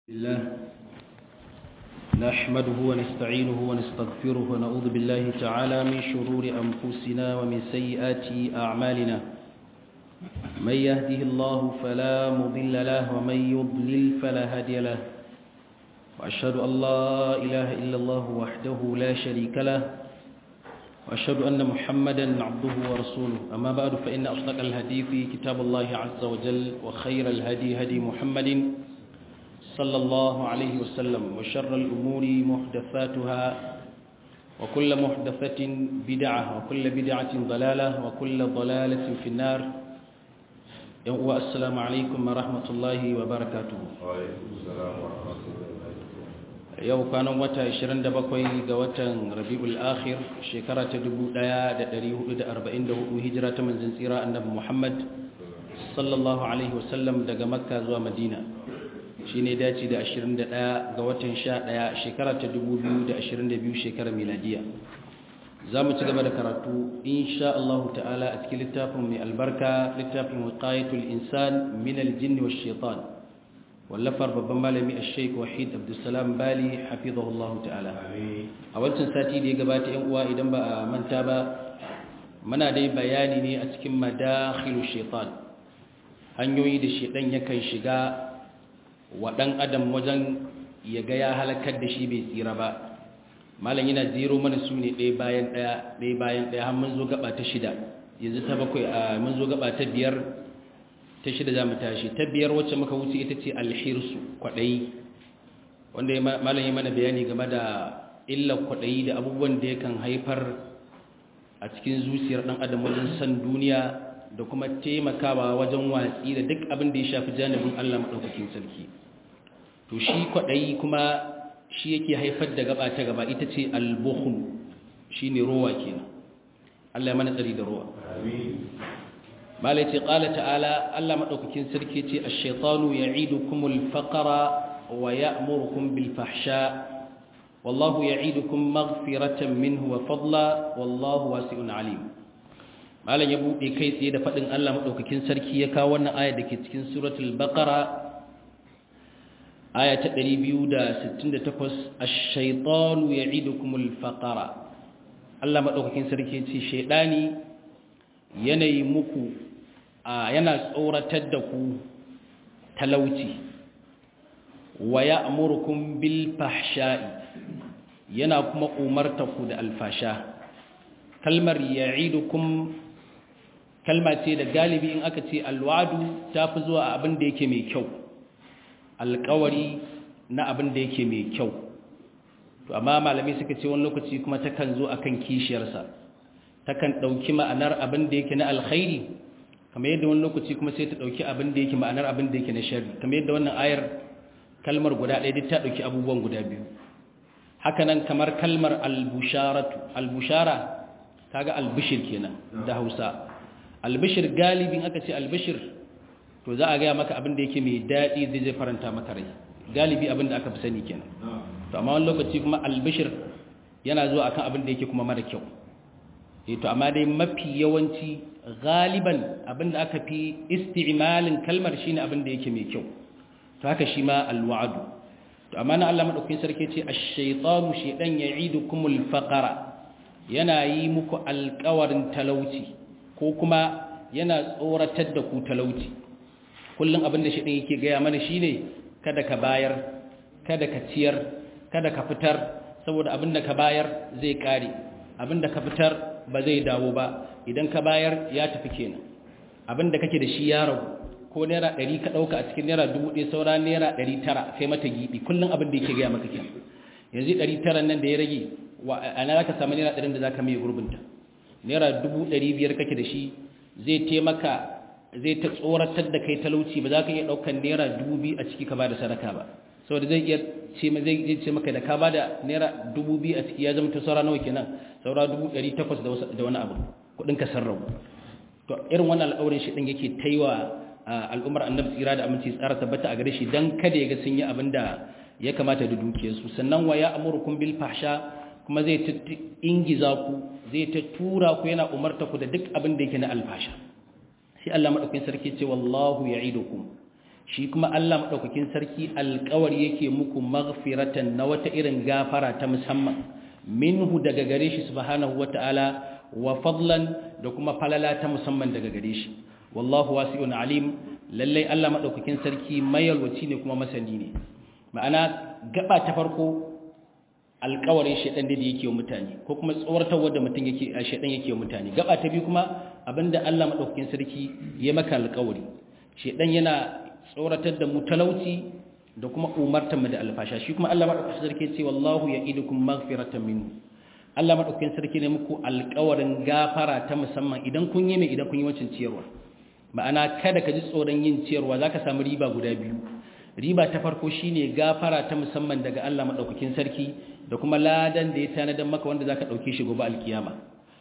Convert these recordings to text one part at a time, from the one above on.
الله نحمده ونستعينه ونستغفره ونعوذ بالله تعالى من شرور أنفسنا ومن سيئات أعمالنا من يهده الله فلا مضل له ومن يضلل فلا هادي له وأشهد أن لا إله إلا الله وحده لا شريك له وأشهد أن محمدا عبده ورسوله أما بعد فإن أصدق الهدي في كتاب الله عز وجل وخير الهدي هدي محمد صلى الله عليه وسلم وشر الأمور محدثاتها وكل محدثة بدعة وكل بدعة ضلالة وكل ضلالة في النار والسلام عليكم ورحمة الله وبركاته وعليكم السلام ورحمة الله yau kwanan wata 27 ga watan rabi'ul akhir shekara ta 1444 hijira ta manzon tsira annabi Muhammad sallallahu alaihi wasallam daga makka zuwa madina shine dace da 21 ga watan 11 shekara ta 2022 shekarar miladiya za mu ci gaba da karatu insha Allah ta'ala a cikin littafin mai albarka littafin wiqayatul insan min aljinn wash shaitan wallafar babban malami a sheik wahid abdulsalam bali hafizahullahu ta'ala a wancan sati da ya gabata yan uwa idan ba a manta ba muna dai bayani ne a cikin madakhilu shaitan hanyoyi da shaitan yakan shiga wa dan adam wajen ya ga ya halakar da shi bai tsira ba malam yana zero mana su ne ɗaya bayan ɗaya ɗaya bayan ɗaya har mun zo gaba ta shida yanzu ta bakwai a mun zo gaba ta biyar ta shida za mu tashi ta biyar wacce muka wuce ita ce alhirsu kwaɗayi wanda malam yi mana bayani game da illar kwaɗayi da abubuwan da yakan haifar a cikin zuciyar ɗan adam wajen san duniya da kuma taimakawa wajen watsi da duk abin da ya shafi janibin allah maɗaukakin sarki to shi kwaɗayi kuma shi yake haifar da gaba ta gaba ita ce albuhun shi ne rowa kenan allah ya mana tsari da rowa malai ce ƙala ta'ala Allah maɗaukakin sarki ce a shaitanu ya idu kumul faƙara wa ya amurkun bilfahsha wallahu ya idu kun magfiratan minhu wa fadla wallahu wasi'un alim malam ya buɗe kai tsaye da faɗin Allah maɗaukakin sarki ya kawo wannan aya da ke cikin suratul baƙara aya ta 268 ash-shaytanu ya'idukumul faqara Allah maɗaukakin sarki ce shaidani yanayi muku yana tsoratar da ku talauci wa ya amurkun bil fahsha'i yana kuma umarta ku da alfasha kalmar ya'idukum kalma ce da galibi in aka ce alwadu ta fi zuwa abin da yake mai kyau alkawari na abin da yake mai kyau to amma malamai suka ce wani lokaci kuma takan zo akan kishiyarsa takan ɗauki ma'anar abin da yake na alkhairi kamar yadda wani lokaci kuma sai ta ɗauki abin da yake ma'anar abin da yake na shari kamar yadda wannan ayar kalmar guda ɗaya duk ta ɗauki abubuwan guda biyu hakanan kamar kalmar albusharatu albushara kaga albishir kenan da hausa albishir galibin aka ce albishir to za a gaya maka abin da yake mai daɗi zai zai faranta maka rai galibi abin da aka fi sani kenan to amma wani lokaci kuma albishir yana zuwa akan abin da yake kuma mara kyau to amma dai mafi yawanci galiban abinda aka fi isti'malin kalmar shine abinda yake mai kyau to haka shi ma alwa'du to amma na Allah madaukakin sarki ce ash-shaytanu shaydan ya'idukumul faqara yana yi muku alƙawarin talauci ko kuma yana tsoratar da ku talauci kullum abinda shaydan yake gaya mana shine kada ka bayar kada ka ciyar kada ka fitar saboda abinda ka bayar zai kare abinda ka fitar ba zai dawo ba idan ka bayar ya tafi kenan abinda kake da shi ya ragu ko naira ɗari ka ɗauka a cikin naira dubu ɗaya saura naira ɗari tara kai mata giɓi kullum abin da yake gaya maka kenan yanzu ɗari tara nan da ya rage a na ka samu naira ɗarin da za ka mai gurbinta naira dubu ɗari biyar kake da shi zai taimaka zai ta tsoratar da kai talauci ba za ka iya ɗaukan naira dubu biyu a ciki ka ba da sadaka ba saboda zai iya ce zai ce maka da ka ba da naira dubu biyu a ciki ya zama ta saura nawa kenan saura dubu ɗari takwas da wani abu kuɗin ka sarrafa to irin wannan al'aurin shi ɗin yake taiwa al'ummar annabi tsira da aminci tsara tabbata a gare shi dan kada ya ga sun yi abin da ya kamata da dukiyarsu sannan wa ya amurkum bil fahsha kuma zai ta ingiza ku zai ta tura ku yana umarta ku da duk abin da yake na alfasha sai Allah madaukakin sarki ce wallahu ya'idukum shi kuma Allah madaukakin sarki alƙawari yake muku maghfiratan na wata irin gafara ta musamman minhu daga gare shi subhanahu wataala wa fadlan da kuma falala ta musamman daga gare shi wallahu wasi'un alim lallai Allah madaukakin sarki mayalwaci ne kuma masani ne ma'ana gaba ta farko alƙawarin shedan da yake wa mutane ko kuma tsawartarwa da mutum yake a shedan yake wa mutane gaba ta biyu kuma abinda Allah madaukakin sarki ya maka alƙawari shedan yana tsoratar da mu talauci da kuma umartar mu da alfasha shi kuma Allah madaukakin sarki ya ce wallahu ya'idukum maghfiratan minhu Allah madaukakin sarki ne muku alƙawarin gafara ta musamman idan kun yi mai idan kun yi wancin ciyarwa ma'ana kada ka ji tsoron yin ciyarwa zaka samu riba guda biyu riba ta farko shine gafara ta musamman daga Allah madaukakin sarki da kuma ladan da ya tanadar maka wanda zaka dauke shi gobe alkiyama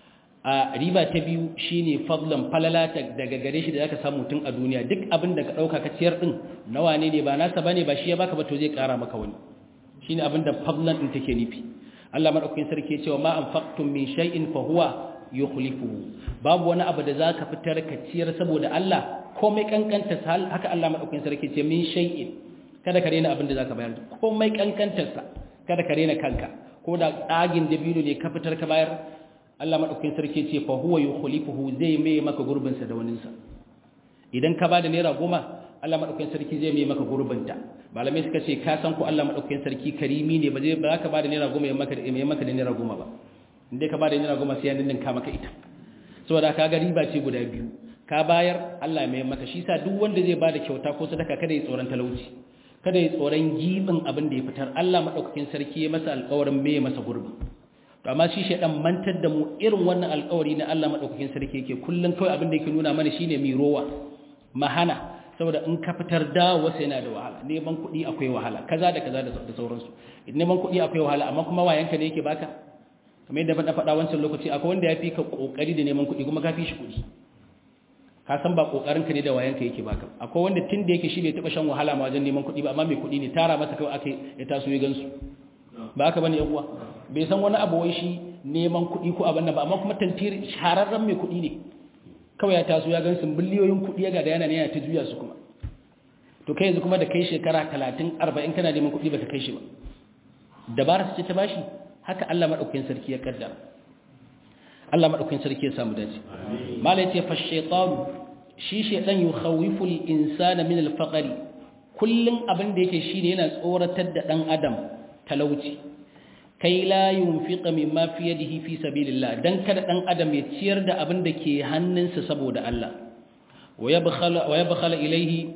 a riba ta biyu shine fadlan falala daga gare shi da zaka samu tun a duniya duk abin da ka dauka ka ciyar din nawa ne ne ba nasa bane ba shi ya baka ba to zai kara maka wani shine abin da fadlan din take nufi Allah madaukakin sarki ya ce wa ma anfaqtum min shay'in fa huwa yukhlifuhu babu wani abu da zaka fitar ka ciyar saboda Allah komai kankanta hal haka Allah madaukakin sarki ce min shay'in kada ka rena abin da zaka bayar komai kankantar sa kada ka rena kanka ko da tsagin dabino ne ka fitar ka bayar Allah madaukakin sarki ce fa huwa yukhlifuhu zai mai maka gurbin sa da wanin sa idan ka bada naira goma Allah madaukakin sarki zai mai maka gurbinta malamai suka ce ka san ko Allah madaukakin sarki karimi ne ba zai ba ka bada naira goma ya maka ya maka da naira goma ba inda ka bada naira goma sai ya ninka maka ita saboda ka ga riba ce guda biyu ka bayar Allah mai maka shi sa duk wanda zai bada kyauta ko sadaka kada ya tsoron talauci kada ya tsoron gibin abin da ya fitar Allah madaukakin sarki ya masa alƙawarin me masa gurbi to amma shi shedan mantar da mu irin wannan alƙawari na Allah madaukakin sarki yake kullun kawai abin da yake nuna mana shine mi rowa mahana saboda in ka fitar da wasu yana da wahala neman kuɗi akwai wahala kaza da kaza da sauransu neman kuɗi akwai wahala amma kuma wayanka ne yake baka kamar yadda na faɗa wancan lokaci akwai wanda ya fi ka ƙoƙari da neman kuɗi kuma ka fi shi kuɗi ka san ba ƙoƙarinka ne da wayanka yake baka akwai wanda tun da yake shi bai taɓa shan wahala ma wajen neman kuɗi ba amma mai kuɗi ne tara masa kawai aka ya taso ya gansu ba haka bane yan uwa bai san wani abu wai shi neman kuɗi ko abin nan ba amma kuma tantiri shahararren mai kuɗi ne kawai ya taso ya gansu biliyoyin kuɗi ya gada yana ne yana ta juya su kuma to kai yanzu kuma da kai shekara talatin arba'in kana neman kuɗi baka kai shi ba dabara su ce ta bashi haka Allah maɗaukakin sarki ya kaddara Allah maɗaukakin sarki ya samu dace mala yace fa shaytan shi shaytan yukhawifu al-insana min al-faqri kullun abin da yake shine yana tsoratar da dan adam talauci kai la yunfiqa mimma fi yadihi fi sabilillah dan kada dan adam ya ciyar da abin da ke hannunsa saboda Allah wa yabkhala wa yabkhala ilayhi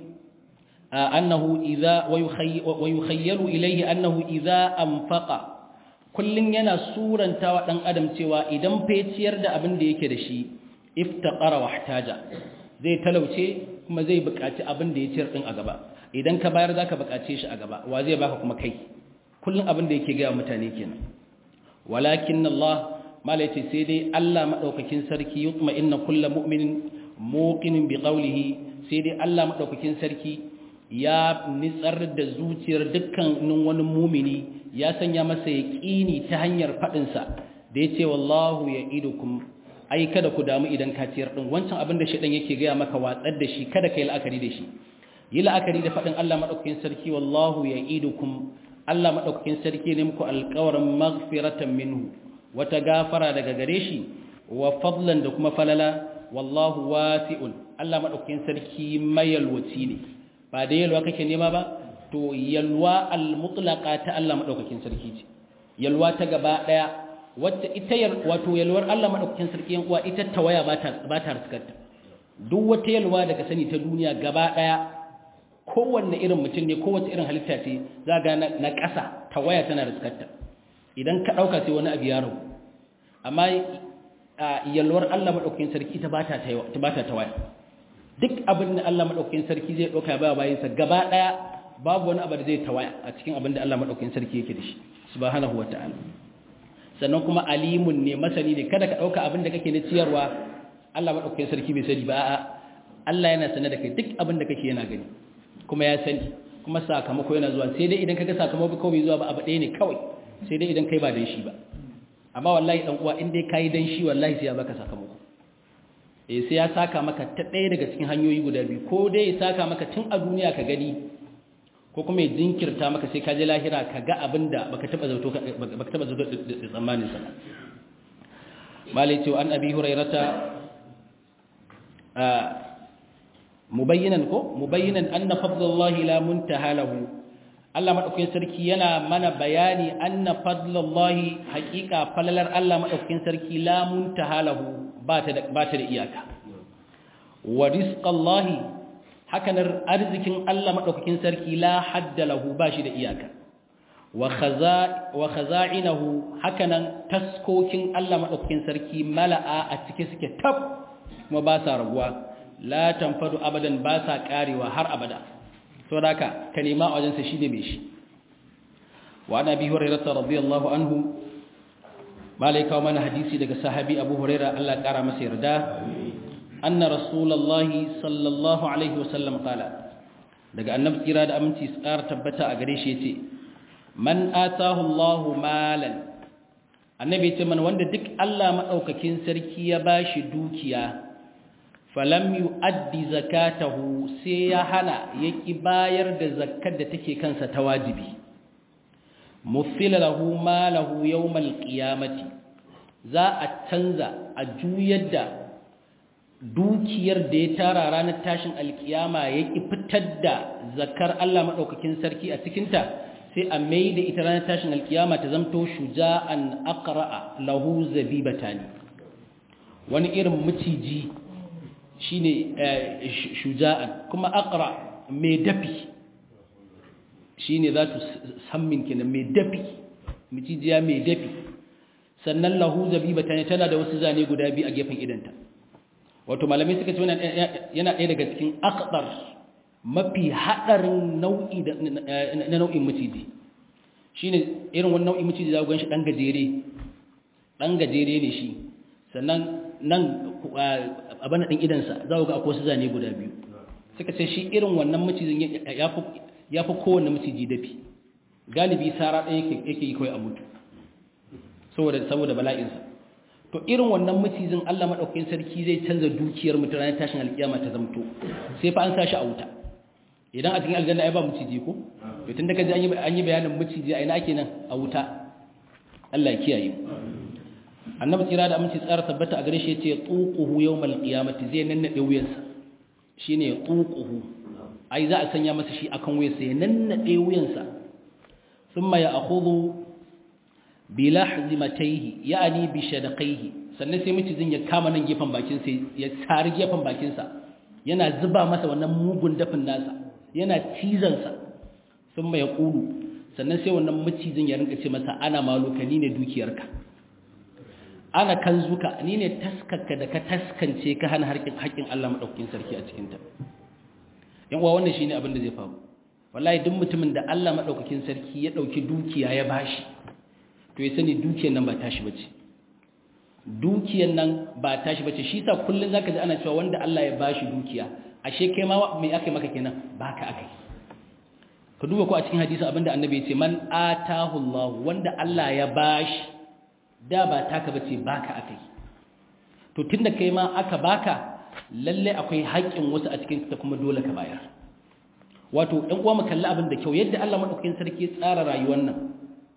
annahu idha wa yukhayyalu ilayhi annahu idha anfaqa kullum yana suranta wa ɗan adam cewa idan feciyar da abin da yake da shi iftaqara wa ihtaja zai talauce kuma zai buƙaci abin da ya ciyar din a gaba idan ka bayar zaka buƙace shi a gaba wa zai baka kuma kai kullum abin da yake ga mutane kenan walakin Allah mala yace sai dai Allah madaukakin sarki yutma inna kullu mu'minin muqinin bi qawlihi sai dai Allah madaukakin sarki ya nitsar da zuciyar dukkanin wani mumini ya sanya masa yaƙini ta hanyar faɗinsa da ya ce wallahu ya idukum ai kada ku damu idan ka ciyar ɗin wancan abin da shaɗan yake gaya maka watsar da shi kada ka yi la'akari da shi yi la'akari da faɗin Allah maɗaukakin sarki wallahu ya idukum Allah maɗaukakin sarki ne muku alƙawarin maghfiratan minhu wata gafara daga gare shi wa fadlan da kuma falala wallahu wasi'un Allah maɗaukakin sarki mayalwaci ne ba da yalwa kake nema ba to yalwa al-mutlaqa ta Allah madaukakin sarki ce yalwa ta gaba daya wacce ita wato yalwar Allah madaukakin sarki yan uwa ita tawaya ba ta ba ta riskarta duk wata yalwa daga sani ta duniya gaba daya kowanne irin mutum ne kowace irin halitta ce za ga na ƙasa tawaya tana riskarta idan ka dauka sai wani abu ya rabu amma yalwar Allah madaukakin sarki ita ba ta ba ta tawaya duk abin da Allah madaukakin sarki zai dauka ba bayansa gaba daya babu wani abu da zai tawaya a cikin abin da Allah madaukakin sarki yake da shi subhanahu wataala sannan kuma alimun ne masani ne kada ka dauka abin da kake na ciyarwa Allah madaukakin sarki bai sani ba a'a Allah yana sanar da kai duk abin da kake yana gani kuma ya sani kuma sakamako yana zuwa sai dai idan kaga sakamako kawai zuwa ba abu ɗaya ne kawai sai dai idan kai ba dan shi ba amma wallahi dan uwa in dai kai dan shi wallahi sai ya baka sakamako eh sai ya saka maka ta ɗaya daga cikin hanyoyi guda biyu ko dai ya saka maka tun a duniya ka gani ko kuma ya jinkirta maka sai ka je lahira ka ga abin da baka taba zato baka taba zato da tsammanin sa malai ce an abi hurairata mubayyinan ko mubayyinan anna fadlullahi la muntaha lahu Allah madaukakin sarki yana mana bayani anna fadlullahi haqiqa falalar Allah madaukakin sarki la muntaha lahu ba ta da ba ta da iyaka wa rizqallahi hakanar arzikin Allah madaukakin sarki la hadda lahu ba shi da iyaka wa khaza wa khaza'inahu hakanan taskokin Allah madaukakin sarki mala'a a cike suke tab kuma ba sa raguwa la tanfadu abadan ba sa karewa har abada to haka ka nema a wajensa shine mai shi wa ana bi hurairah radiyallahu anhu malaika mana hadisi daga sahabi abu hurairah Allah kara masa yarda anna rasulullahi sallallahu alaihi wasallam qala daga annabi kira da aminci tsara tabbata a gare shi yace man atahu Allahu malan annabi yace man wanda duk Allah madaukakin sarki ya bashi dukiya falam yu'addi zakatahu sai ya hana yaki bayar da zakkar da take kansa ta wajibi mufila lahu malahu yawmal qiyamati za a canza a juyar da dukiyar da ya tara ranar tashin alkiyama yaki fitar da zakkar Allah madaukakin sarki a cikin ta sai a mai da ita ranar tashin alkiyama ta zamto shuja'an aqra'a lahu zabibatani wani irin miciji shine shuja'an kuma aqra mai dafi shine zatu sammin kenan mai dafi micijiya mai dafi sannan lahu zabibata ne tana da wasu zane guda biyu a gefen idanta wato malamai suka ce yana ɗaya daga cikin aqdar mafi hadarin nau'i na nau'in miciji shine irin wannan nau'in miciji za ku ganshi dan gajere dan gajere ne shi sannan nan abin ɗin idansa za ku ga akwai su zane guda biyu suka ce shi irin wannan macijin ya fi kowane maciji dafi galibi sara ɗaya yake yi kawai a mutu saboda bala'insa to irin wannan macijin allah maɗaukakin sarki zai canza dukiyar mutu ranar tashin alƙiyama ta zamto sai fa an sa shi a wuta idan a cikin aljanna ya ba maciji ko to tun da ka ji an yi bayanin maciji a ina ake nan a wuta allah ya kiyaye annabi tsira da aminci tsara tabbata a gare shi yace tuquhu yawmal qiyamati zai nannade wuyansa shine tuquhu ai za a sanya masa shi akan wuyansa ya nannade wuyansa thumma ya'khudhu bi lahzimatayhi ya'ni bi shadaqayhi sannan sai mucijin ya kama nan gefen bakin sa ya tsari gefen bakin sa yana zuba masa wannan mugun dafin nasa yana cizon sa thumma yaqulu sannan sai wannan mucijin ya rinka ce masa ana malukani ne dukiyarka ana kan zuka ni ne taskarka da ka taskance ka hana haƙƙin Allah maɗaukakin sarki a cikinta yan uwa wannan shine abin da zai faru wallahi duk mutumin da Allah maɗaukakin sarki ya ɗauki dukiya ya bashi to ya sani dukiyar nan ba tashi bace dukiyar nan ba tashi bace shi sa kullun zaka ji ana cewa wanda Allah ya bashi dukiya ashe kai ma me aka maka kenan baka akai ka duba ko a cikin hadisi abinda annabi ya ce man atahu Allah wanda Allah ya bashi da ba taka bace baka akai to tunda kai ma aka baka lalle akwai haƙƙin wasu a cikin ta kuma dole ka bayar wato ɗan uwa mu kalli abin da kyau yadda Allah madaukakin sarki ya tsara rayuwar nan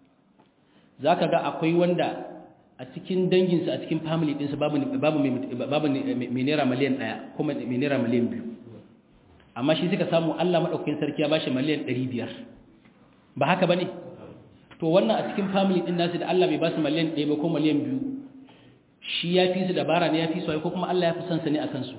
zaka ga akwai wanda a cikin danginsa a cikin family ɗinsa babu babu babu mai naira miliyan 1 kuma mai naira miliyan 2 amma shi suka samu Allah madaukakin sarki ya bashi miliyan 500 ba haka bane to wannan a cikin family din nasu da Allah bai ba su miliyan 1 ba ko miliyan 2 shi ya fi su dabara ne ya fi su ko kuma Allah ya fi son sa ne akan su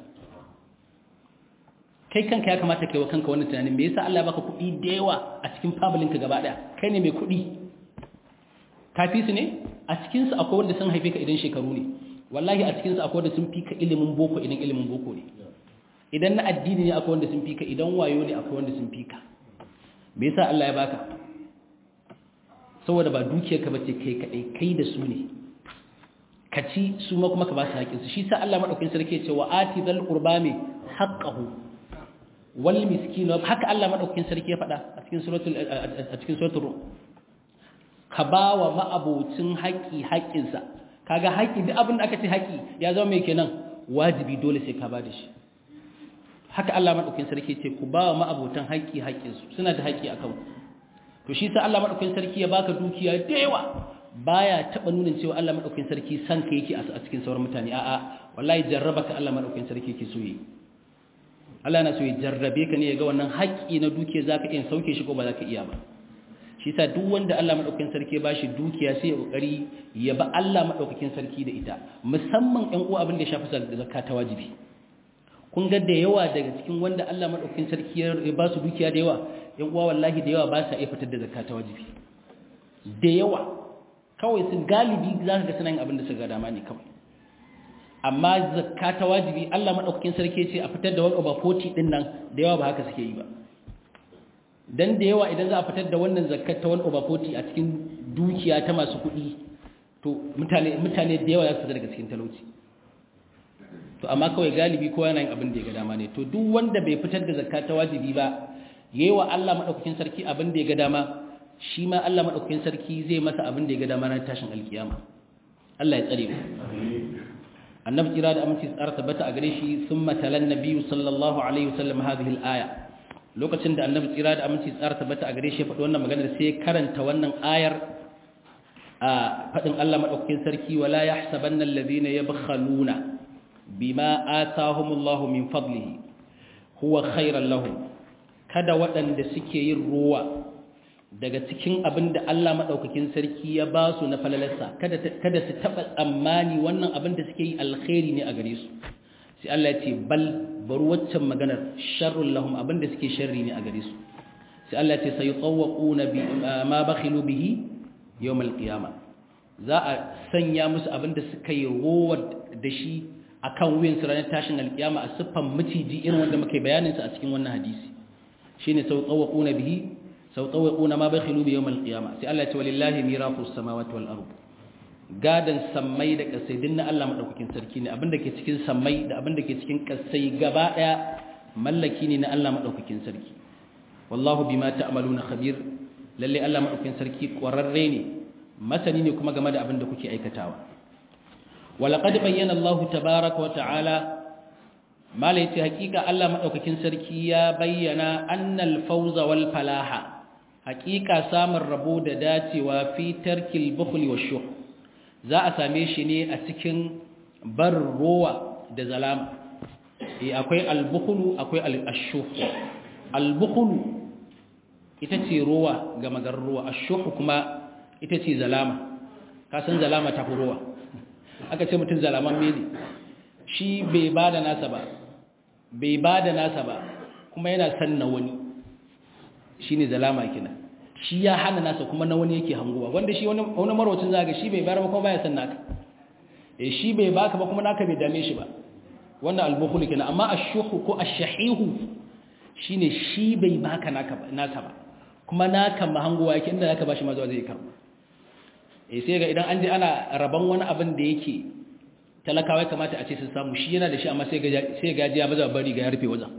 kai kanka ya kamata kai wa kanka wannan tunanin me yasa Allah ya baka kuɗi da yawa a cikin family ka gaba daya kai ne mai kuɗi ka fi su ne a cikin su akwai wanda sun haife ka idan shekaru ne wallahi a cikin su akwai wanda sun fi ka ilimin boko idan ilimin boko ne idan na addini ne akwai wanda sun fi ka idan wayo ne akwai wanda sun fi ka me yasa Allah ya baka saboda ba dukiyar ka bace kai kadai kai da su ne ka ci su ma kuma ka ba su haƙin su shi sa Allah madaukakin sarki ya ce wa ati dhal qurba mi haqqahu wal miskin haka Allah madaukakin sarki ya faɗa a cikin suratul a cikin suratul ka ba wa ma'abocin haƙi haƙinsa kaga haƙi duk abin da aka ce haƙi ya zama mai kenan wajibi dole sai ka ba da shi haka Allah madaukakin sarki ce ku ba wa ma'abotan haƙƙi haƙƙinsu suna da haƙƙi akan ku to shi sa Allah madaukakin sarki ya baka dukiya da yawa baya taba nuna cewa Allah madaukakin sarki san ka yake a cikin sauran mutane a'a wallahi jarrabaka Allah madaukakin sarki yake so yi Allah yana so ya jarrabe ka ne ya ga wannan haƙƙi na dukiya zaka iya sauke shi ko ba zaka iya ba shi sa duk wanda Allah madaukakin sarki ya bashi dukiya sai ya kokari ya ba Allah madaukakin sarki da ita musamman ɗan uwa abin da ya shafi zakka ta wajibi kun ga da yawa daga cikin wanda Allah madaukakin sarki ya ba su dukiya da yawa yan uwa wallahi da yawa ba sa iya fitar da zakka ta wajibi da yawa kawai sun galibi za ka ga suna yin abin da suka ga dama ne kawai amma zakka ta wajibi Allah madaukakin sarki ce a fitar da 1 over 40 din nan da yawa ba haka suke yi ba dan da yawa idan za a fitar da wannan zakkar ta 1 over 40 a cikin dukiya ta masu kuɗi to mutane mutane da yawa za su fita daga cikin talauci to amma kawai galibi kowa yana yin abin da ya ga dama ne to duk wanda bai fitar da zakka ta wajibi ba yayi wa Allah madaukakin sarki abin da ya ga dama shi ma Allah madaukakin sarki zai masa abin da ya ga dama ran tashin alkiyama Allah ya tsare mu annabi kira da aminci tsara tabbata a gare shi thumma talan nabiyyu sallallahu alaihi wasallam hadhihi al-aya lokacin da annabi kira da aminci tsara tabbata a gare shi faɗi wannan maganar sai karanta wannan ayar a faɗin Allah madaukakin sarki wala yahsabanna alladhina yabkhaluna bima atahumullahu min fadlihi huwa khairan lahum kada waɗanda suke yin ruwa daga cikin abin da Allah maɗaukakin sarki ya ba su na falalarsa kada su taɓa tsammani wannan abin da suke yi alkhairi ne a gare su sai Allah ya ce bal bari waccan maganar sharrun lahum abin da suke sharri ne a gare su sai Allah ya ce sai tsawwaquna bi ma bakhilu bihi yawm alqiyama za a sanya musu abin da suka yi ruwa da shi akan wuyan su ranar tashin alkiyama a siffan miciji irin wanda muke bayanin sa a cikin wannan hadisi shine sau tsawwaquna bihi sau tsawwaquna ma bakhilu bi yawm al-qiyamah sai Allah ya ce walillahi mirafu samawati wal ard gadan sammai da kasai dinna Allah madaukakin sarki ne abinda ke cikin sammai da abinda ke cikin kasai gaba daya mallaki ne na Allah madaukakin sarki wallahu bima ta'maluna khabir lalle Allah madaukakin sarki kwararre ne masani ne kuma game da abinda kuke aikatawa walaqad bayyana Allah tabaaraka wa ta'ala mala yace hakika Allah madaukakin sarki ya bayyana annal fawza wal falaha hakika samun rabo da dacewa fi tarkil bukhli washuh za a same shi ne a cikin bar rowa da zalama eh akwai al-bukhlu akwai al-ashuh al-bukhlu ita ce rowa ga magar rowa ashuh kuma ita ce zalama ka san zalama ta rowa aka ce mutum zalaman mene shi bai bada nasa ba bai ba da nasa ba kuma yana san na wani shi ne zalama kina shi ya hana nasa kuma na wani yake hanguwa wanda shi wani marwacin zaga shi bai bayar ba kuma baya san naka e shi bai baka ba kuma naka bai dame shi ba wannan albukhul kina amma ashuhu ko ashahihu shine shi bai baka naka ba naka ba kuma naka mahanguwa yake inda naka bashi ma zuwa zai karba eh sai ga idan an je ana raban wani abin da yake talakawa ya kamata a ce sun samu shi yana da shi amma sai gaji ya baza bari ga ya rufe wajen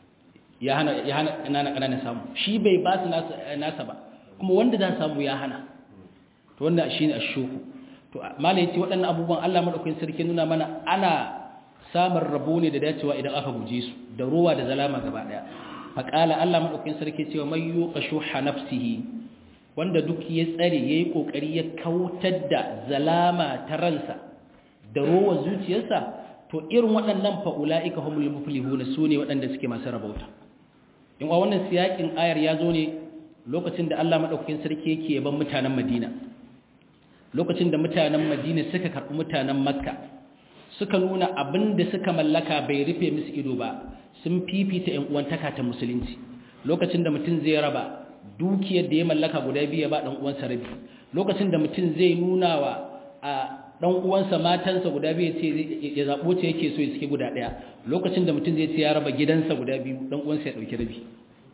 ya hana ya hana ƙananan ƙananan samu shi bai ba su nasa ba kuma wanda za samu ya hana to wannan shi ne ashuku to malai ce waɗannan abubuwan Allah madaukakin sarki nuna mana ana samun rabo ne da dacewa idan aka guje su da ruwa da zalama gaba daya faqala Allah madaukakin sarki cewa may yuqashuha nafsihi wanda duk ya tsare yayi kokari ya kautar da zalama ta ransa da rowa zuciyarsa to irin waɗannan fa'ula'ika humul muflihuna su ne waɗanda suke masu rabauta in wa wannan siyakin ayar ya zo ne lokacin da Allah maɗaukakin sarki yake yaban mutanen Madina lokacin da mutanen Madina suka karɓi mutanen Makka suka nuna abin da suka mallaka bai rufe musu ido ba sun fifita ƴan uwantaka ta musulunci lokacin da mutum zai raba dukiyar da ya mallaka guda biyu ya ba ɗan uwansa rabi lokacin da mutum zai nuna wa a dan uwansa matansa guda biyu ce ya zabo ce yake so ya saki guda daya lokacin da mutum zai ce ya raba gidansa guda biyu dan uwansa ya dauki rabi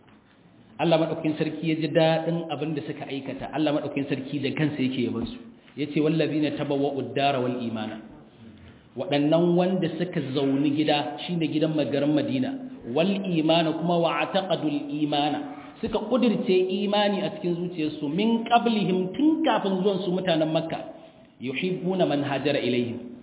Allah madaukakin sarki ya ji dadin abin da suka aikata Allah madaukakin sarki da kansa yake yaban su yace wallazina tabawwa'u ad-dara wal imana waɗannan wanda suka zauni gida shine gidan magarin Madina wal imana kuma wa'taqadul imana suka kudirce imani a cikin zuciyarsu min qablihim tun kafin zuwan su mutanen makka yuhibbuna man hajara ilaihim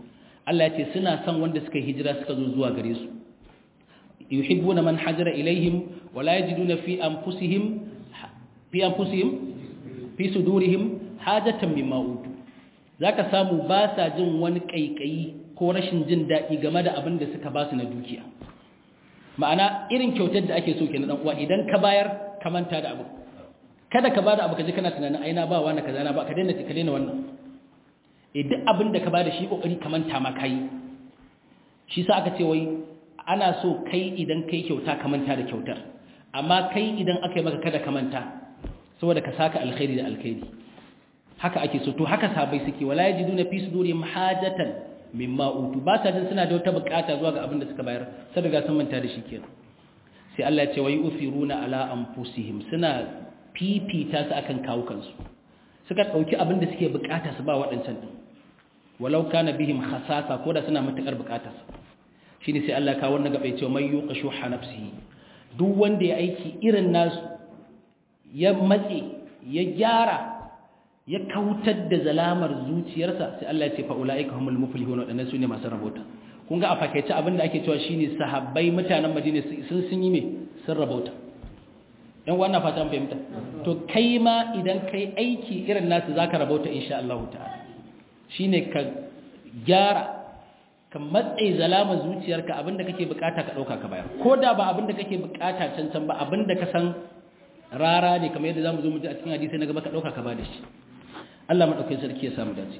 Allah ya ce suna son wanda suka hijira suka zo zuwa gare su yuhibbuna man hajara ilaihim wala yajiduna fi anfusihim fi anfusihim fi sudurihim hajatan mimma utu zaka samu ba sa jin wani kaikayi ko rashin jin daɗi game da abin da suka ba su na dukiya ma'ana irin kyautar da ake so kenan dan uwa idan ka bayar ka manta da abu kada ka bada abu kaje kana tunanin aina ba wani kaza na ba ka daina ka daina wannan eh duk abin da ka bada shi kokari ka manta ma kai shi sa aka ce wai ana so kai idan kai kyauta ka manta da kyautar amma kai idan aka yi maka kada ka manta saboda ka saka alkhairi da alkhairi haka ake so to haka sabai suke wala yajiduna fi sudurihim hajatan mimma utu ba sa jin suna da wata bukata zuwa ga abin da suka bayar sai daga sun manta da shi kenan sai Allah ya ce wai usiruna ala anfusihim suna fifita su akan kawukansu suka dauki abin da suke bukata su ba waɗancan din walau kana bihim khasasa ko da suna matakar bukatar shine sai Allah ka wannan gaba ya ce mai yuqashu nafsihi duk wanda ya aiki irin nasu ya matse ya gyara ya kautar da zalamar zuciyarsa sai Allah ya ce fa ulaika humul muflihun wadannan sune masu rabota kun ga a fakaice abinda ake cewa shine sahabbai mutanen Madina sun sun yi me sun rabota dan wannan fata an fahimta to kai ma idan kai aiki irin nasu zaka rabota insha Allah ta'ala shine ka gyara ka matsayi zalamar zuciyarka abinda kake bukata ka dauka ka bayar ko da ba abinda kake bukata can can ba abinda ka san rara ne kamar yadda zamu zo mu ji a cikin hadisi na gaba ka dauka ka ba da shi Allah madaukakin sarki ya samu dace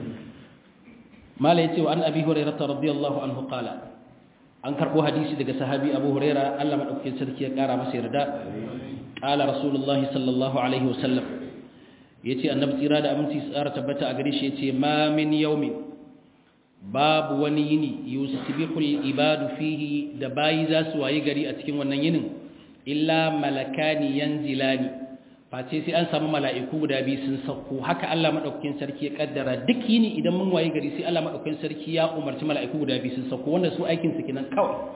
mala yace wa an abi hurairah radiyallahu anhu qala an karbo hadisi daga sahabi abu hurairah Allah madaukakin sarki ya kara masa yarda qala rasulullah sallallahu alaihi wasallam yace annabi tsira da aminci tsara tabbata a gare shi yace ma min yawmin babu wani yini yusbihul ibadu fihi da bayi za su wayi gari a cikin wannan yinin illa malakani yanzilani face sai an samu mala'iku guda biyu sun sauko haka Allah madaukakin sarki ya kaddara duk yini idan mun waye gari sai Allah madaukakin sarki ya umarci mala'iku guda biyu sun sauko wanda su aikin su kenan kawai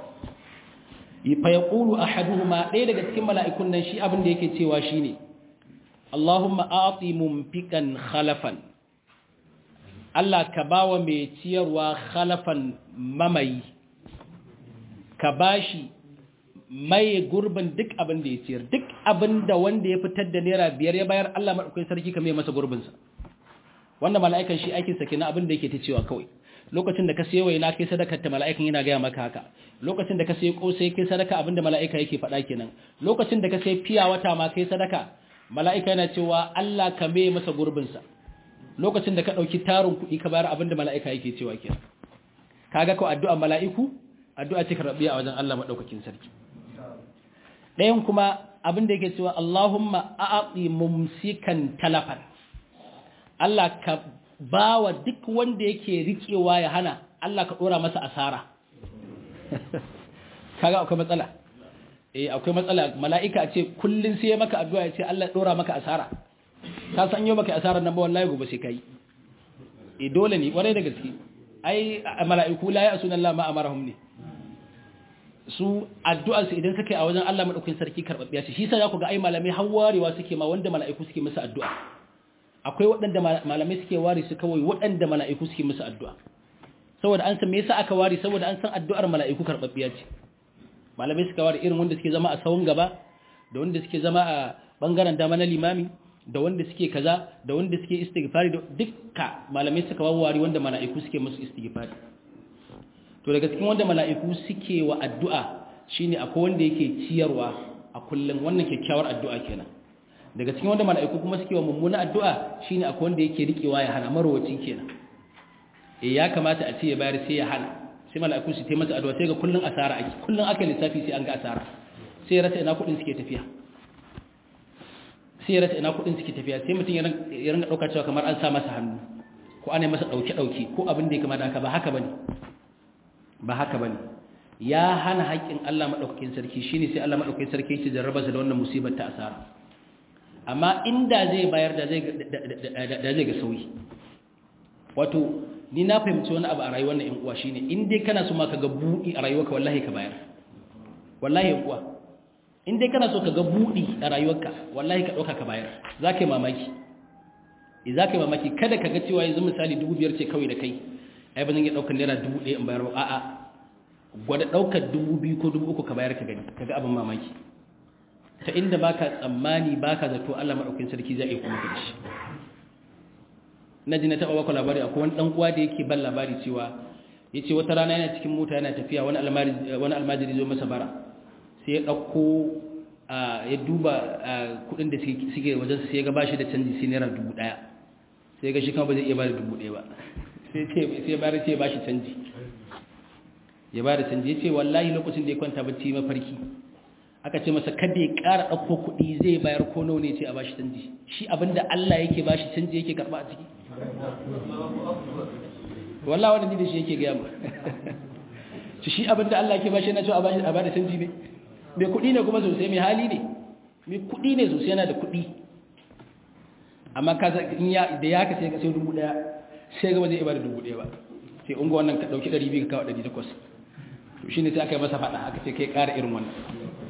fa yaqulu ahaduhuma ɗaya daga cikin mala'ikun nan shi abin da yake cewa shine Allahumma a'ti mumfikan khalafan Allah ka bawa mai ciyarwa khalafan mamayi ka bashi mai gurbin duk abin da ya ciyar duk abin da wanda ya fitar da naira biyar ya bayar Allah maɗaukai sarki ka mai masa gurbinsa wanda mala'ikan shi aikinsa kenan abin da yake ta cewa kawai lokacin da ka sayo waina kai sadaka ta mala'ikan yana gaya maka haka lokacin da ka sayo kosai kai sadaka abin da mala'ika yake faɗa kenan lokacin da ka sayo fiya wata ma kai sadaka mala'ika yana cewa Allah ka mai masa gurbinsa lokacin da ka ɗauki tarin kuɗi ka bayar abin da mala'ika yake cewa kenan kaga ko addu'a mala'iku addu'a ce karɓiya a wajen Allah maɗaukakin sarki ɗayan kuma abin da yake cewa Allahumma a'aqi mumsikan talafan Allah ka bawa duk wanda yake rikewa ya hana Allah ka dora masa asara kaga akwai matsala eh akwai matsala mala'ika ce kullun sai maka addu'a ya ce Allah dora maka asara ka san yau maka asara nan ba wallahi gobe sai kai eh dole ne kwarai da gaske ai mala'iku la ya'suna Allah ma amarahum ne su addu'arsu idan suka yi a wajen Allah maɗaukin sarki karɓaɓɓiya ce shi sa za ku ga ai malamai har warewa suke ma wanda mala'iku suke musu addu'a akwai waɗanda malamai suke ware su kawai waɗanda mala'iku suke musu addu'a saboda an san me yasa aka ware saboda an san addu'ar mala'iku karɓaɓɓiya ce malamai suka ware irin wanda suke zama a sawun gaba da wanda suke zama a bangaren dama na limami da wanda suke kaza da wanda suke istighfari da dukka malamai suka ware wanda mala'iku suke musu istighfari to daga cikin wanda mala'iku suke wa addu'a shine akwai wanda yake ciyarwa a kullum wannan kyakkyawar addu'a kenan daga cikin wanda mala'iku kuma suke wa mummuna addu'a shine akwai wanda yake rikewa ya hana marwaci kenan eh ya kamata a ce ya bayar sai ya hana sai mala'iku su taimaka addu'a sai ga kullun asara ake kullun aka lissafi sai an ga asara sai ya rasa ina kudin suke tafiya sai ya rasa ina kudin suke tafiya sai mutum ya ringa dauka cewa kamar an sa masa hannu ko ana masa dauke dauke ko abin da ya kamata haka ba haka bane ba haka bane ya hana haƙƙin Allah madaukakin sarki shine sai Allah madaukakin sarki yake jarraba sa da wannan musibar ta asara amma inda zai bayar da zai da zai ga sauyi wato ni na fahimci wani abu a rayuwar nan in uwa shine in dai kana so ma ka ga buɗi a rayuwarka wallahi ka bayar wallahi in uwa in dai kana so ka ga buɗi a rayuwarka wallahi ka ɗauka ka bayar za ka yi mamaki za ka yi mamaki kada ka ga cewa yanzu misali dubu biyar ce kawai da kai ai ba zan iya ɗaukar naira dubu ɗaya in bayar ba a'a gwada ɗaukar dubu biyu ko dubu uku ka bayar ka gani ka ga abin mamaki ta inda baka tsammani baka zato Allah maɗaukin sarki zai iya kuma da shi na ji na taɓa baka labari akwai wani ɗan uwa da yake ban labari cewa ya ce wata rana yana cikin mota yana tafiya wani almajiri zo masa bara sai ya ɗauko ya duba kuɗin da suke wajen sai ya ga bashi da canji sai naira dubu ɗaya sai ga shi kama ba zai iya ba da dubu ɗaya ba sai ya bari ce ya bashi canji ya ba da canji ya ce wallahi lokacin da ya kwanta bacci mafarki aka ce masa kada ya ƙara ɗauko kuɗi zai bayar ko nawa ne ce a bashi canji shi abinda Allah yake bashi canji yake karɓa a ciki wallah wanda da shi yake gaya mu shi shi abinda Allah yake bashi yana cewa a bashi a bada canji ne mai kuɗi ne kuma sosai mai hali ne mai kuɗi ne sosai yana da kuɗi amma ka in ya da ya ka sai ka sai dubu ɗaya sai ga ba zai ibada dubu ɗaya ba sai unga wannan ka ɗauki ɗari biyu ka kawo ɗari takwas to shi ne sai aka yi masa faɗa aka ce kai ƙara irin wannan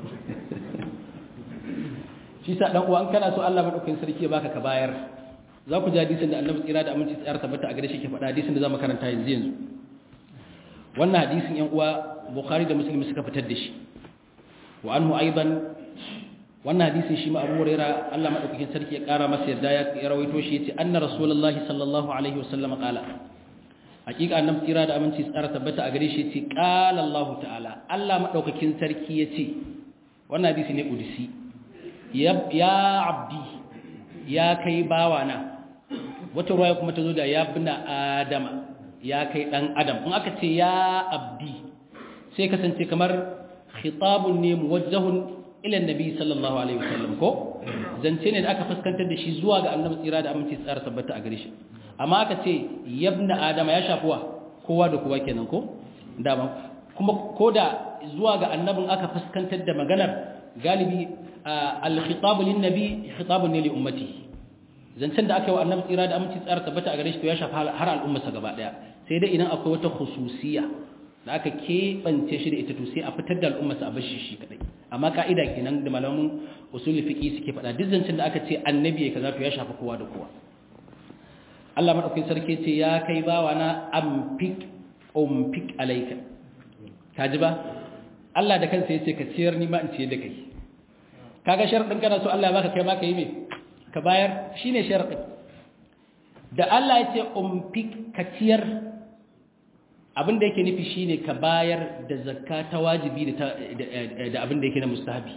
shi sa ɗan uwa an kana so Allah maɗaukakin sarki ya baka ka bayar za ku ji hadisin da annabi tsira da aminci tsayar tabbata a gare shi ke faɗa hadisin da za mu karanta yanzu yanzu wannan hadisin yan uwa bukhari da muslim suka fitar da shi wa anhu aidan wannan hadisin shi ma abu huraira Allah madaukakin sarki ya kara masa yarda ya rawaito shi yace anna rasulullahi sallallahu alaihi wasallam qala hakika annabi tsira da aminci tsayar tabbata a gare shi yace qala Allah ta'ala Allah madaukakin sarki yace wannan hadisi ne udisi ya abdi ya kai bawana wata ruwaya kuma ta zo da ya bina adama ya kai dan adam in aka ce ya abdi sai kasance kamar khitabun ne muwajjahun ila annabi sallallahu alaihi wasallam ko zance ne da aka fuskantar da shi zuwa ga annabi tsira da aminci tsara tabbata a gare shi amma aka ce yabna adama ya shafuwa kowa da kowa kenan ko dama kuma koda zuwa ga annabin aka fuskantar da maganar galibi al-khitab lin-nabi khitabun ne li ummatihi zancen da aka yi wa annabi tsira da aminci tsara tabbata a gare shi to ya shafa har al'ummarsa gaba daya sai dai idan akwai wata khususiya da aka keɓance shi da ita to sai a fitar da al'ummarsa a bashi shi kadai amma ka'ida kenan da malamin usulul fiqi suke faɗa duk zancen da aka ce annabi ya kaza to ya shafa kowa da kowa Allah madaukakin sarki ce ya kai bawa na amfik umfik alayka kaji ba Allah da kansa yace ka ciyar ni ma in ciyar da kai kaga sharadin kana so Allah ya baka kai ma ka yi me ka bayar shi ne sharaɗin da Allah ya ce umfik ka ciyar abinda yake nufi shi ne ka bayar da zakka ta wajibi da abinda yake na mustahabi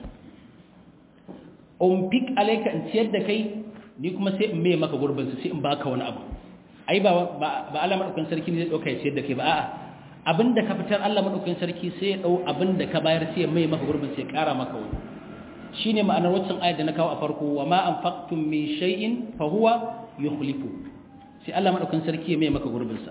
umfik alaika in ciyar da kai ni kuma sai in mai maka gurbinsa sai in baka wani abu ai ba ba Allah madaukakin sarki ne zai dauka ya ciyar da kai ba a'a abinda ka fitar Allah madaukakin sarki sai ya dau abinda ka bayar sai ya mai maka gurbin sai ya kara maka wani shi ne ma'anar waccan ayat da na kawo a farko wa ma an faktun min shay'in fa huwa yukhlifu sai Allah madaukakin sarki ya mai maka gurbin sa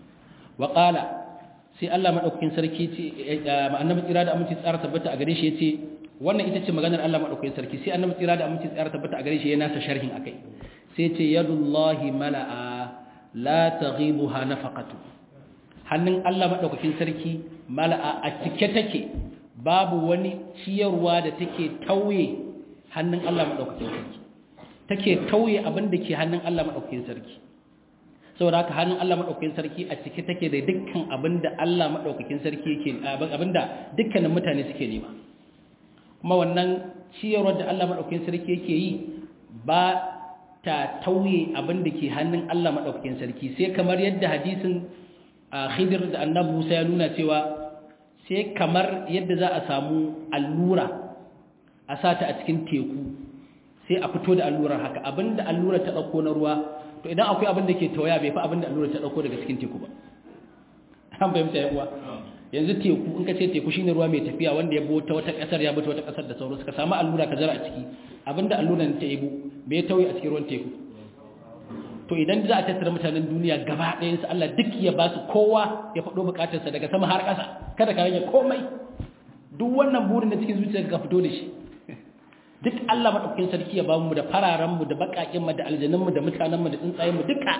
wa qala sai Allah madaukakin sarki ce annabi tsira da aminci tsara tabbata a gare shi yace wannan ita ce maganar Allah madaukakin sarki sai annabi tsira da aminci tsara tabbata a gare shi ya nasa sharhin akai sai yace yadullahi mala'a la taghibuha nafaqatu hannun Allah madaukakin sarki mala'a a cike take babu wani ciyarwa da take tauye hannun Allah maɗaukakin sarki take tauye abin da ke hannun Allah maɗaukakin sarki saboda haka hannun Allah maɗaukakin sarki a cike take da dukkan abin da Allah maɗaukakin sarki yake abin da dukkanin mutane suke nema kuma wannan ciyarwar da Allah maɗaukakin sarki yake yi ba ta tauye abin da ke hannun Allah maɗaukakin sarki sai kamar yadda hadisin Khidir da Annabi Musa ya nuna cewa sai kamar yadda za a samu allura a sata a cikin teku sai a fito da allurar haka abinda allura ta ɗauko na ruwa to idan akwai abin da ke tawaya bai fi abinda allura ta ɗauko daga cikin teku ba an fahimta yawa yanzu teku in ka ce teku shine ruwa mai tafiya wanda ya bota wata ƙasar ya bota wata ƙasar da sauransu ka samu allura ka zara a ciki abinda allura ta yabo bai tauye a cikin ruwan teku to idan za a tattara mutanen duniya gaba ɗayansu Allah duk ya ba su kowa ya faɗo buƙatarsa daga sama har ƙasa kada ka rage komai duk wannan burin da cikin zuciya ka fito da shi duk Allah maɗaukakin sarki ya ba mu da fararenmu da baƙaƙenmu da aljanunmu da mutanenmu da tsuntsayenmu duka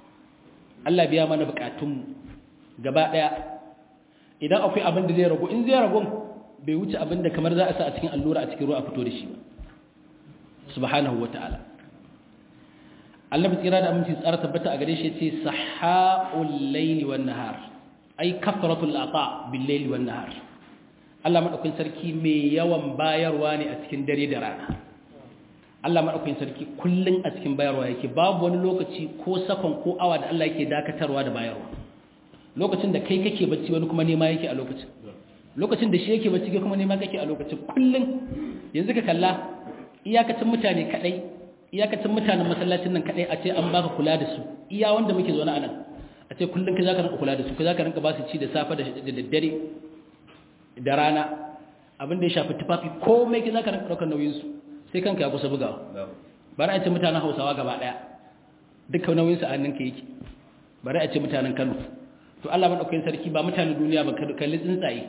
Allah biya mana buƙatunmu gaba ɗaya idan akwai abin da zai ragu in zai ragu bai wuce abin da kamar za a sa a cikin allura a cikin ruwa a fito da shi ba subhanahu wa ta'ala annabi tsira da aminci tsara tabbata a gare shi yace sahaul layli wan nahar ai kafaratul ata bil layli wan nahar Allah madaukakin sarki mai yawan bayarwa ne a cikin dare da rana Allah madaukakin sarki kullun a cikin bayarwa yake babu wani lokaci ko sakon ko awa da Allah yake dakatarwa da bayarwa lokacin da kai kake bacci wani kuma nema yake a lokacin lokacin da shi yake bacci kai kuma nema kake a lokacin kullun yanzu ka kalla iyakacin mutane kadai iyakacin mutanen masallacin nan kadai a ce an baka kula da su iya wanda muke zaune a nan a ce kullun kai zaka rinka kula da su kai zaka rinka ba su ci da safe da daddare da rana abin da ya shafi tufafi komai kai zaka rinka daukar nauyin su sai kanka ya kusa bugawa bari a ce mutanen Hausawa gaba daya dukkan nauyin su a hannunka yake bari a ce mutanen Kano to Allah madaukakin sarki ba mutanen duniya ba ka kalli tsuntsaye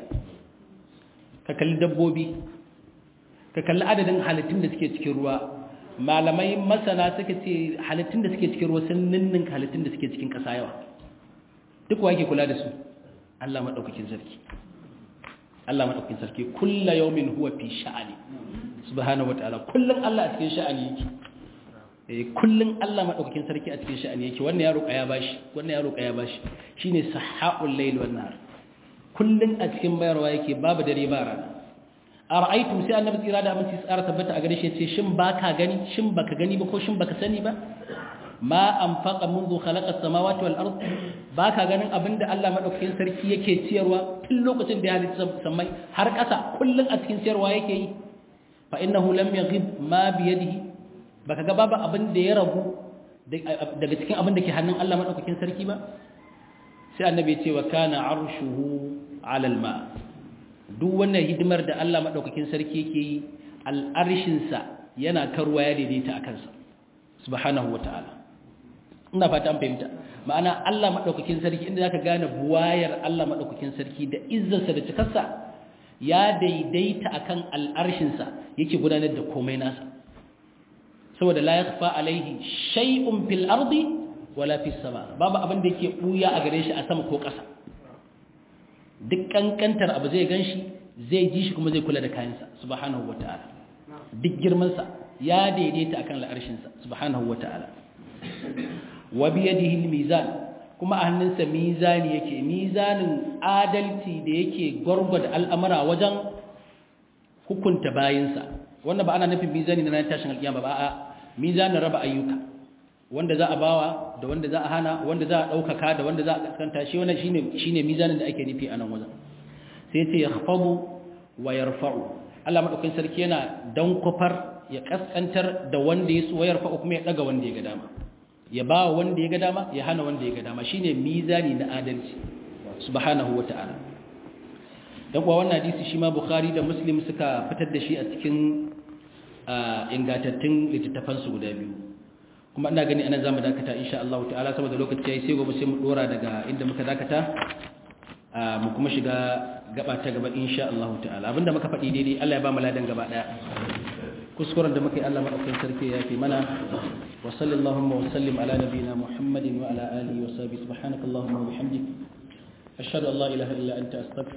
ka kalli dabbobi ka kalli adadin halittun da suke cikin ruwa malamai masana suka ce halittun da suke cikin ruwa sun ninnin halittun da suke cikin ƙasa yawa duk wa yake kula da su Allah madaukakin sarki Allah madaukakin sarki kullu yawmin huwa fi sha'ani subhanahu wataala kullun Allah a cikin sha'ani yake eh kullun Allah madaukakin sarki a cikin sha'ani yake wannan ya roƙa ya bashi wannan ya roƙa ya bashi shine sahaul layl wan nahar kullun a cikin bayarwa yake babu dare ba rana ara'aytum sai annabi tsira da aminci tsara tabbata a gare shi yace shin baka gani shin baka gani ba ko shin baka sani ba ma anfaqa منذ خلق السماوات والارض baka ganin abinda Allah madaukakin sarki yake ciyarwa tun lokacin da ya halitta samai har ƙasa kullun a cikin ciyarwa yake yi fa innahu lam yaghib ma bi yadihi baka ga babu abin da ya ragu daga cikin abin da ke hannun Allah madaukakin sarki ba sai annabi ya ce wa kana arshuhu ala alma duk wannan hidimar da Allah madaukakin sarki yake yi al'arshinsa yana karwa ya daidaita a kansa subhanahu wata'ala ina fata an fahimta ma'ana Allah madaukakin sarki inda zaka gane buwayar Allah madaukakin sarki da izzarsa da cikarsa ya daidaita akan al'arshinsa yake gudanar da komai nasa saboda la yakhfa alaihi shay'un fil ardi wala fis sama babu abin da yake buya a gare shi a sama ko ƙasa duk kankantar abu zai ganshi zai ji shi kuma zai kula da kayansa subhanahu wataala duk girman sa ya daidaita akan al'arshinsa subhanahu wataala wa biyadihi al-mizan kuma a hannunsa mizani yake mizanin adalci da yake gwargwada al'amura wajen hukunta bayinsa wannan ba ana nufin mizani na tashin alƙiyama ba a mizanin raba ayyuka wanda za a bawa da wanda za a hana wanda za a ɗaukaka da wanda za a kaskanta shi wannan shine shine mizanin da ake nufi a nan wajen sai ce yakhfabu wa yarfa'u Allah madaukakin sarki yana dankofar ya kaskantar da wanda ya so wa yarfa'u kuma ya daga wanda ya ga dama ya ba wanda ya ga dama ya hana wanda ya ga dama shine mizani na adalci subhanahu wata'ala dan kuwa wannan hadisi shi ma bukhari da muslim suka fitar da shi a cikin ingantattun littattafan su guda biyu kuma ina gani anan zamu dakata insha Allah ta'ala saboda lokaci yayi sai gobe sai mu dora daga inda muka dakata mu kuma shiga gaba ta gaba insha Allah ta'ala abinda muka faɗi daidai Allah ya ba mu ladan gaba daya kuskuren da muka yi Allah maɗaukin sarki ya fi mana wa sallallahu wa sallim ala nabiyina muhammadin wa ala alihi wa sahbihi subhanakallahumma wa bihamdik ashhadu an la ilaha illa anta astaghfiruka